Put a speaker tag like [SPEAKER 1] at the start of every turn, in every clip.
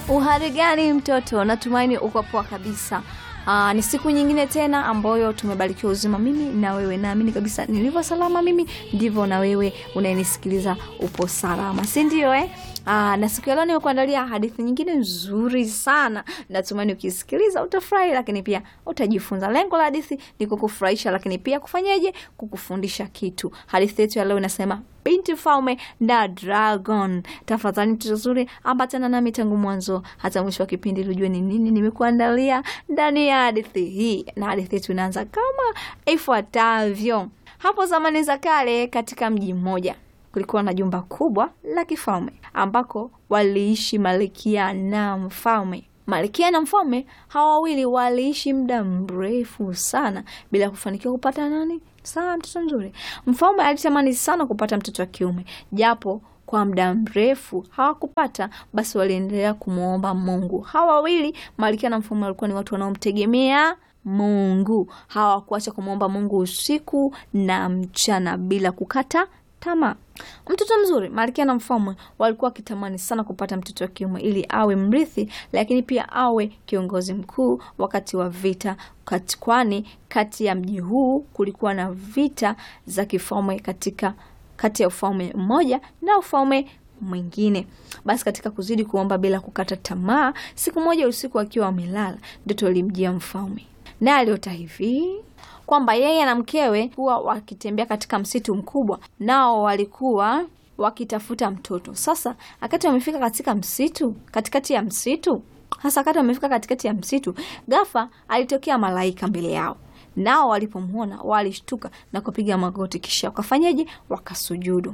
[SPEAKER 1] Uhari gani mtoto? Natumaini uko poa kabisa. Aa, ni siku nyingine tena ambayo tumebarikiwa uzima mimi na wewe. Naamini kabisa nilivyo salama mimi ndivyo na wewe unayenisikiliza upo salama, si ndio eh? Aa, na siku ya leo nimekuandalia hadithi nyingine nzuri sana. Natumaini ukisikiliza utafurahi, lakini pia utajifunza. Lengo la hadithi ni kukufurahisha, lakini pia kufanyaje? Kukufundisha kitu. Hadithi yetu ya leo inasema Binti Mfalme na Dragon. Tafadhali mtoto zuri, ambatana nami tangu mwanzo hata mwisho wa kipindi ili ujue ni nini nimekuandalia ndani ya hadithi hii, na hadithi yetu inaanza kama ifuatavyo. Hapo zamani za kale, katika mji mmoja kulikuwa na jumba kubwa la kifalme ambako waliishi malkia na mfalme. Malkia na mfalme hawa wawili waliishi muda mrefu sana bila kufanikiwa kupata nani saa mtoto mzuri. Mfalme alitamani sana kupata mtoto wa kiume, japo kwa muda mrefu hawakupata. Basi waliendelea kumwomba Mungu. Hawa wawili malkia na mfalme walikuwa ni watu wanaomtegemea Mungu. Hawakuacha kumwomba Mungu usiku na mchana bila kukata tamaa. Mtoto mzuri, malkia na mfalme walikuwa wakitamani sana kupata mtoto wa kiume ili awe mrithi, lakini pia awe kiongozi mkuu wakati wa vita, kwani kati ya mji huu kulikuwa na vita za kifalme katika kati ya ufalme mmoja na ufalme mwingine. Basi katika kuzidi kuomba bila kukata tamaa, siku moja usiku akiwa amelala, ndoto ilimjia mfalme, naye aliota hivi kwamba yeye na mkewe kuwa wakitembea katika msitu mkubwa, nao walikuwa wakitafuta mtoto. Sasa wakati wamefika katika msitu, katikati ya msitu, sasa wakati wamefika katikati ya msitu, ghafla alitokea malaika mbele yao, nao walipomwona walishtuka na kupiga magoti, kisha wakafanyaje? Wakasujudu.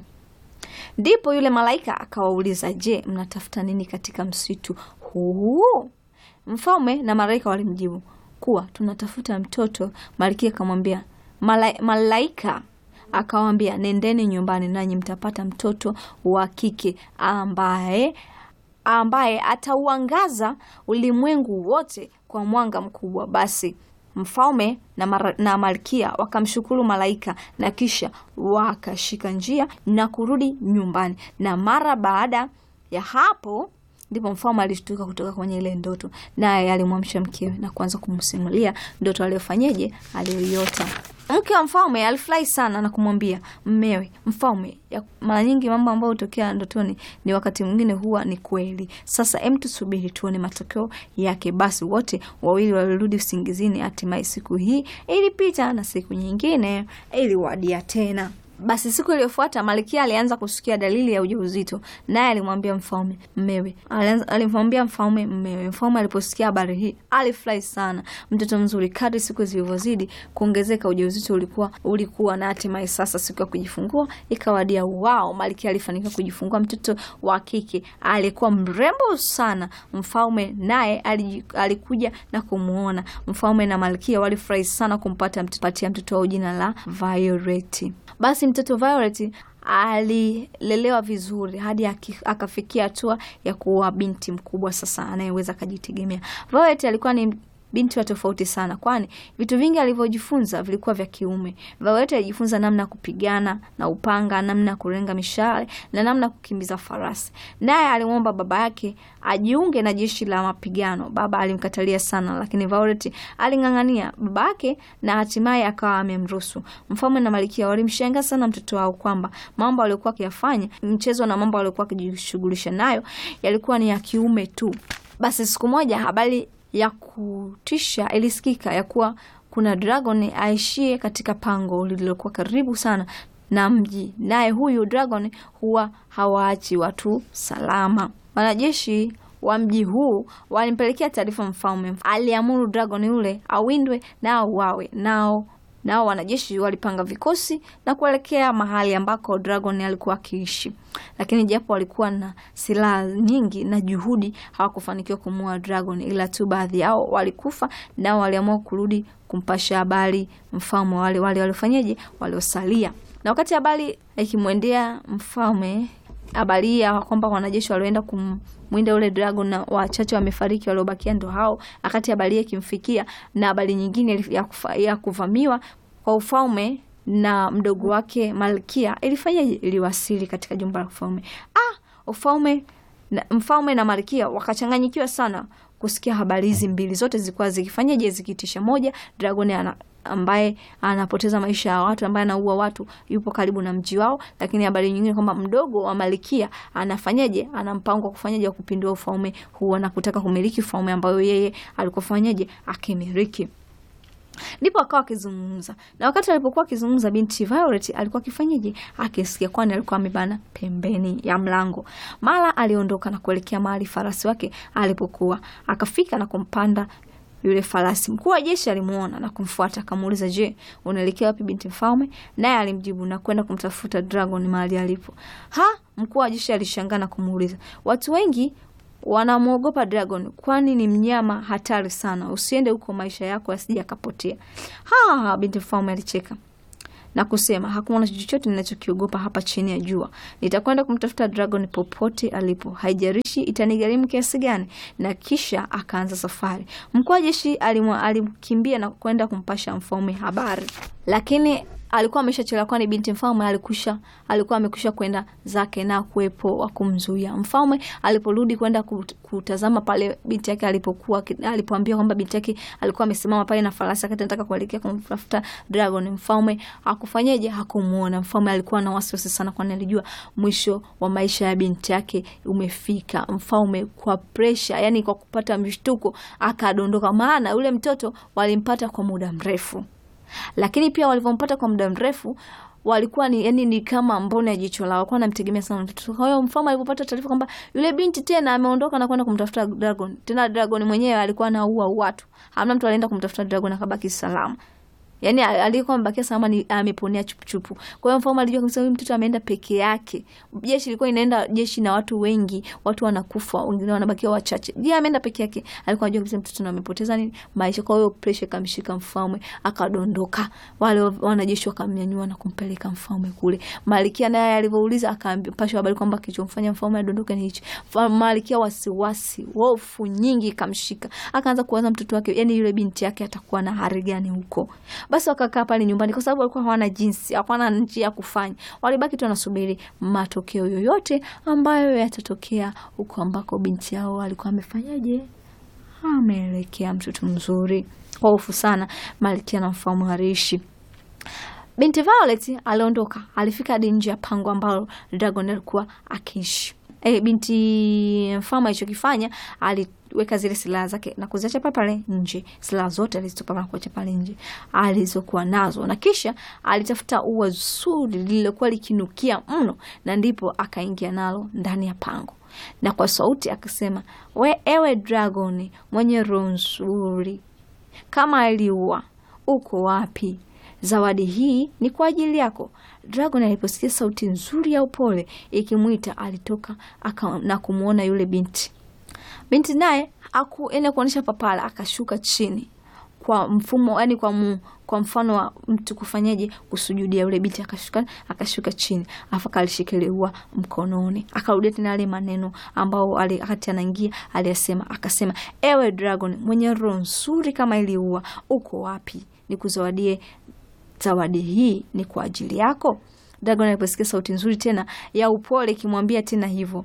[SPEAKER 1] Ndipo yule malaika akawauliza, je, mnatafuta nini katika msitu huu? Mfalme na malaika walimjibu kuwa tunatafuta mtoto. Malkia akamwambia mala, malaika akawambia, nendeni nyumbani nanyi mtapata mtoto wa kike ambaye ambaye atauangaza ulimwengu wote kwa mwanga mkubwa. Basi mfalme na, mara, na malkia wakamshukuru malaika na kisha wakashika njia na kurudi nyumbani, na mara baada ya hapo ndipo mfalme alishtuka kutoka kwenye ile ndoto, naye alimwamsha mkewe na kuanza kumsimulia ndoto aliyofanyeje, aliyoiota. Mke wa mfalme alifurahi sana na kumwambia mmewe, mfalme, mara nyingi mambo ambayo hutokea ndotoni ni wakati mwingine huwa ni kweli. Sasa em, tusubiri tuone matokeo yake. Basi wote wawili walirudi usingizini. Hatimaye siku hii ilipita na siku nyingine iliwadia tena. Basi siku iliyofuata malkia alianza kusikia dalili ya ujauzito, naye alimwambia mfalme mmewe, alimwambia mfalme mmewe. Mfalme aliposikia habari hii alifurahi sana. Mtoto mzuri. Kadri siku zilivyozidi kuongezeka, ujauzito ulikuwa ulikuwa na hatimaye sasa siku ya kujifungua ikawadia. Wao, malkia alifanikiwa kujifungua mtoto wa kike aliyekuwa mrembo sana. Mfalme naye alikuja na kumwona. Mfalme na malkia walifurahi sana kumpata patia mtoto wao jina la Violet. Basi mtoto Violet alilelewa vizuri hadi akafikia hatua ya kuwa binti mkubwa sasa anayeweza akajitegemea. Violet alikuwa ni binti wa tofauti sana, kwani vitu vingi alivyojifunza vilikuwa vya kiume. Violet alijifunza namna ya kupigana na upanga, namna ya kurenga mishale na namna ya kukimbiza farasi. Naye alimwomba baba yake ajiunge na jeshi la mapigano. Baba alimkatalia sana, lakini Violet aling'ang'ania baba yake na hatimaye akawa amemruhusu. Mfalme na malkia walimshangaa sana mtoto wao kwamba mambo aliyokuwa akiyafanya, mchezo na mambo aliyokuwa akijishughulisha nayo yalikuwa ni ya kiume tu. Basi siku moja habari ya kutisha ilisikika ya kuwa kuna dragon aishie katika pango lililokuwa karibu sana na mji, naye huyu dragon huwa hawaachi watu salama. Wanajeshi wa mji huu walimpelekea taarifa mfalme. Aliamuru dragon yule awindwe na auawe. Nao nao wanajeshi walipanga vikosi na kuelekea mahali ambako dragon alikuwa akiishi, lakini japo walikuwa na silaha nyingi na juhudi, hawakufanikiwa kumuua dragon, ila tu baadhi yao walikufa. Nao waliamua kurudi kumpasha habari mfalme wale wale waliofanyaje, waliosalia. Na wakati habari ikimwendea mfalme habari hii ya kwamba wanajeshi walioenda kumwinda ule dragon na wachache wamefariki, waliobakia ndo hao. Wakati habari hii ikimfikia na habari nyingine ya, kufa, ya kuvamiwa kwa ufalme na mdogo wake malkia ilifanya iliwasili katika jumba la ufalme. Ah, ufalme na mfalme na malkia wakachanganyikiwa sana kusikia habari hizi mbili zote zilikuwa zikifanyaje zikitisha. Moja, dragoni ana ambaye anapoteza maisha ya watu, ambaye anaua watu, yupo karibu na mji wao. Lakini habari nyingine kwamba mdogo wa malkia anafanyaje, ana mpango wa kufanyaje wa kupindua ufalme huo na kutaka kumiliki ufalme ambayo yeye alikuwa fanyaje akimiliki. Ndipo akawa akizungumza na wakati alipokuwa akizungumza, binti Violet alikuwa akifanyaje? Akisikia, kwani alikuwa amebana pembeni ya mlango. Mara aliondoka na kuelekea mahali farasi wake alipokuwa, akafika na kumpanda yule farasi. Mkuu wa jeshi alimuona na kumfuata, akamuuliza, je, unaelekea wapi binti mfalme? Naye alimjibu na kwenda kumtafuta Dragon mahali alipo. Ha, mkuu wa jeshi alishangaa na kumuuliza, watu wengi wanamwogopa Dragon kwani ni mnyama hatari sana, usiende huko, maisha yako yasije yakapotea. Ha, binti mfalme alicheka na kusema hakuna chochote ninachokiogopa hapa chini ya jua. Nitakwenda kumtafuta Dragon popote alipo, haijarishi itanigharimu kiasi gani. Na kisha akaanza safari. Mkuu wa jeshi alimkimbia na kwenda kumpasha mfalme habari, lakini alikuwa ameshachelewa, kwani binti mfalme alikusha alikuwa amekwisha kwenda zake na kuwepo wa kumzuia. Mfalme aliporudi kwenda kutazama pale binti yake alipokuwa, alipoambia kwamba binti yake alikuwa amesimama pale na farasi akati anataka kuelekea kumtafuta Dragon, mfalme hakufanyaje, hakumuona. Mfalme alikuwa na wasiwasi sana, kwani alijua mwisho wa maisha ya binti yake umefika. Mfalme kwa presha, yani kwa kupata mshtuko, akadondoka, maana yule mtoto walimpata kwa muda mrefu lakini pia walivyompata kwa muda mrefu walikuwa ni yani ni kama mboni ya jicho lao, walikuwa wanamtegemea sana mtoto. Kwa hiyo mfalme alipopata taarifa kwamba yule binti tena ameondoka na kwenda kumtafuta Dragon, tena Dragon mwenyewe alikuwa anaua watu, hamna mtu alienda kumtafuta Dragon akabaki salama. Yani aliyekuwa amebakia salama ni ameponea chupuchupu. Kwa hiyo mfalme alijua kabisa huyu mtoto ameenda peke yake. Jeshi lilikuwa inaenda jeshi na watu wengi, watu wanakufa, wengine wanabakia wachache. Je, ameenda peke yake? Alikuwa anajua kabisa mtoto amepoteza nini maisha. Kwa hiyo pressure ikamshika mfalme, akadondoka. Wale wanajeshi wakamnyanyua na kumpeleka mfalme kule. Malkia naye alivyouliza akampasha habari kwamba kilichomfanya mfalme adondoke ni hicho. Malkia wasiwasi, hofu nyingi ikamshika. Akaanza kuwaza mtoto wake, yani yule binti yake atakuwa na hali gani huko. Basi wakakaa pale nyumbani, kwa sababu walikuwa hawana jinsi, hawana njia ya kufanya. Walibaki tu wanasubiri matokeo yoyote ambayo yatatokea huko ambako binti yao alikuwa amefanyaje, ameelekea mtoto mzuri. Kwa hofu sana, malkia na mfalme waliishi. Binti Violet aliondoka, alifika hadi nje ya pango ambalo Dragon alikuwa akiishi. E, binti mfalme alichokifanya aliweka zile silaha zake na kuziacha pale pale nje, silaha zote alizitupa na kuacha pale nje alizokuwa nazo, na kisha alitafuta ua zuri lililokuwa likinukia mno, na ndipo akaingia nalo ndani ya pango, na kwa sauti akasema, we ewe Dragon mwenye roho nzuri kama aliua, uko wapi? Zawadi hii ni kwa ajili yako. Dragon aliposikia sauti nzuri ya upole ikimwita, alitoka aka, na kumwona yule binti. Binti naye akuenda kuonyesha papala, akashuka chini kwa mfumo yani, kwa, mu, kwa mfano wa mtu kufanyaje kusujudia. Yule binti akashuka akashuka chini, afu akalishikilia mkononi, akarudia tena yale maneno ambao wakati anaingia aliyasema, akasema, ewe Dragon mwenye roho nzuri kama iliua, uko wapi? Nikuzawadie zawadi hii ni kwa ajili yako. Dragon aliposikia sauti nzuri tena ya upole ikimwambia tena hivyo,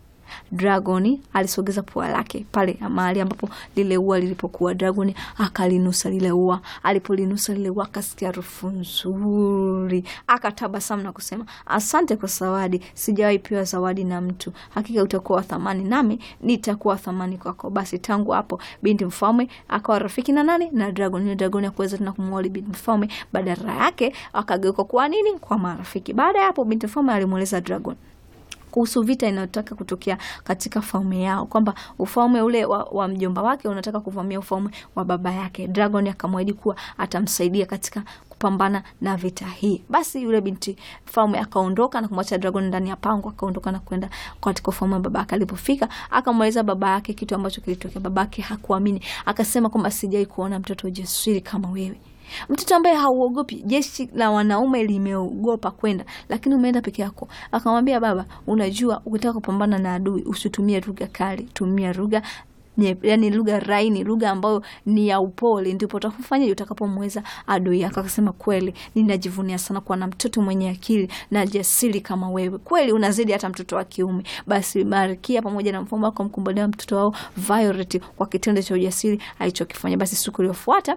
[SPEAKER 1] Dragoni alisogeza pua lake pale mahali ambapo lile ua lilipokuwa. Dragoni akalinusa lile ua. Alipolinusa lile ua, akasikia harufu nzuri, akatabasamu na kusema, asante kwa zawadi, sijawahi pewa zawadi na mtu. Hakika utakuwa wa thamani, nami nitakuwa thamani kwako. Basi tangu hapo binti mfalme akawa rafiki na nani na Dragoni. Dragoni akuweza tena kumwali binti mfalme, badala yake akageuka kuwa nini, kwa marafiki. Baada ya hapo binti mfalme alimweleza Dragon kuhusu vita inayotaka kutokea katika falme yao, kwamba ufalme ule wa, wa mjomba wake unataka kuvamia ufalme wa baba yake. Dragon akamwahidi kuwa atamsaidia katika kupambana na vita hii. Basi yule binti mfalme akaondoka na kumwacha Dragon ndani ya pango, akaondoka na kwenda katika ufalme wa baba yake. Alipofika akamweleza baba yake kitu ambacho kilitokea. Baba yake hakuamini, akasema kwamba sijai kuona mtoto jasiri kama wewe mtoto ambaye hauogopi. Jeshi la wanaume limeogopa kwenda, lakini umeenda peke yako. Akamwambia baba, unajua ukitaka kupambana na adui usitumie lugha kali, tumia lugha nye, yani lugha raini, lugha ambayo ni ya upole, ndipo utakapofanyaje, utakapomweza adui yako. Akasema kweli, ninajivunia sana kuwa na mtoto mwenye akili na jasiri kama wewe, kweli unazidi hata mtoto wa kiume. Basi Malkia pamoja na mfalme wako mkumbalia mtoto wao Violet kwa kitendo cha ujasiri alichokifanya. Basi siku iliyofuata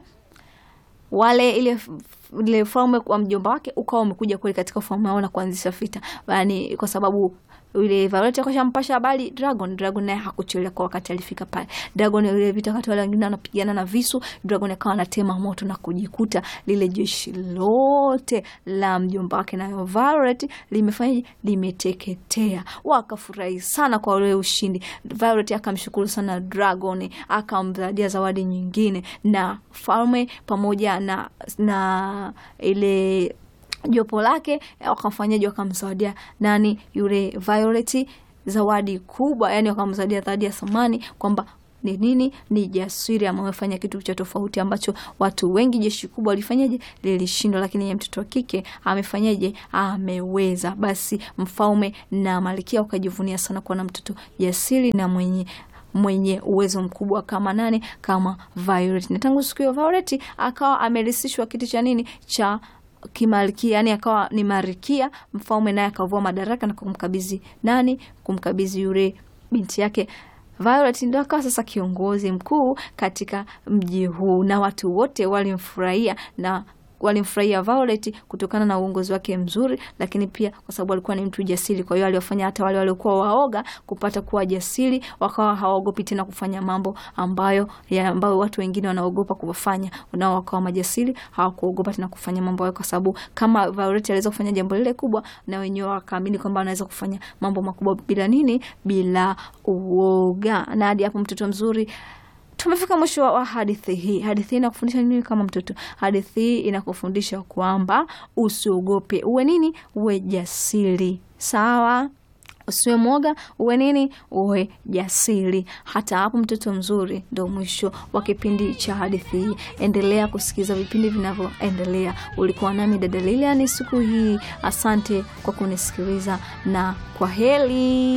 [SPEAKER 1] wale ile ile ufalme wa mjomba wake ukawa umekuja kweli katika ufalme wao na kuanzisha vita, yani kwa sababu yule Violet akashampasha habari Dragon. Dragon naye hakuchelewa kwa wakati alifika pale. Dragon ile vita, wakati wale wengine wanapigana na visu, Dragon akawa anatema moto na kujikuta lile jeshi lote la mjomba wake na Violet limefanya limeteketea. Wakafurahi sana kwa ule ushindi. Violet akamshukuru sana Dragon, akamzadia zawadi nyingine na falme pamoja na na ile jopo lake wakamfanyaji, wakamzawadia nani yule Violet zawadi kubwa, yani wakamzawadia zawadi ya thamani kwamba ni nini? Ni jasiri, amefanya kitu cha tofauti ambacho watu wengi, jeshi kubwa walifanyaje? Lilishindwa, lakini yeye mtoto wa kike amefanyaje? Ameweza. Basi mfalme na malkia wakajivunia sana kuwa na mtoto jasiri na mwenye mwenye uwezo mkubwa kama nani? Kama Violet. Na tangu siku hiyo Violet akawa amerisishwa kiti cha nini cha kimalkia yani akawa ni marikia. Mfalme naye akavua madaraka na kumkabidhi nani? Kumkabidhi yule binti yake Violet, ndo akawa sasa kiongozi mkuu katika mji huu, na watu wote walimfurahia na walimfurahia Violet kutokana na uongozi wake mzuri, lakini pia kwa sababu alikuwa ni mtu jasiri. Kwa hiyo aliwafanya hata wale waliokuwa waoga kupata kuwa jasiri, wakawa hawaogopi tena kufanya mambo ambayo ya ambayo watu wengine wanaogopa kufanya, nao wakawa majasiri, hawakuogopa tena kufanya mambo hayo, kwa sababu kama Violet aliweza kufanya jambo lile kubwa, na wenyewe wakaamini kwamba anaweza kufanya mambo makubwa bila nini, bila uoga. Na hadi hapo mtoto mzuri tumefika mwisho wa hadithi hii. Hadithi hii inakufundisha nini kama mtoto? Hadithi hii inakufundisha kwamba usiogope, uwe nini? Uwe jasiri. Sawa, usiwe mwoga, uwe nini? Uwe jasiri. Hata hapo mtoto mzuri, ndo mwisho wa kipindi cha hadithi hii. Endelea kusikiza vipindi vinavyoendelea. Ulikuwa nami dada Lilian siku hii. Asante kwa kunisikiliza na kwa heri.